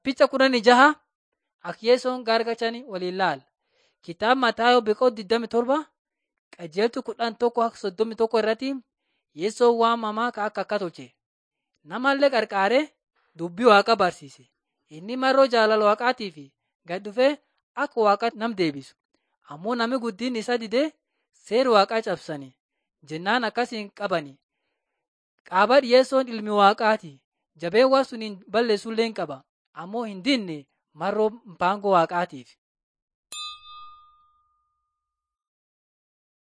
Picha kudhanii jaha Akyeessoon gargachanii waliin laala. Kitaaba Mataayoo Biqoo 27 qajeeltu kudhan tokko akka soddomii tokko irratti Yeessoon waamamaa akka akka tolche. Namallee qarqaaree dubbii waaqa barsiise. Inni maroo jaalala waaqaatii fi gad dhufee akka waaqa nam deebisu. Ammoo namni guddin isa didee seera waaqaa cabsani. Jennaan akkasiin qabani. Qaaba dhiyeessoon ilmi waaqaati. Jabeen waan sun hin balleessullee qaba. Ammoo hin dinne maroo mbaangoo waaqaatiif.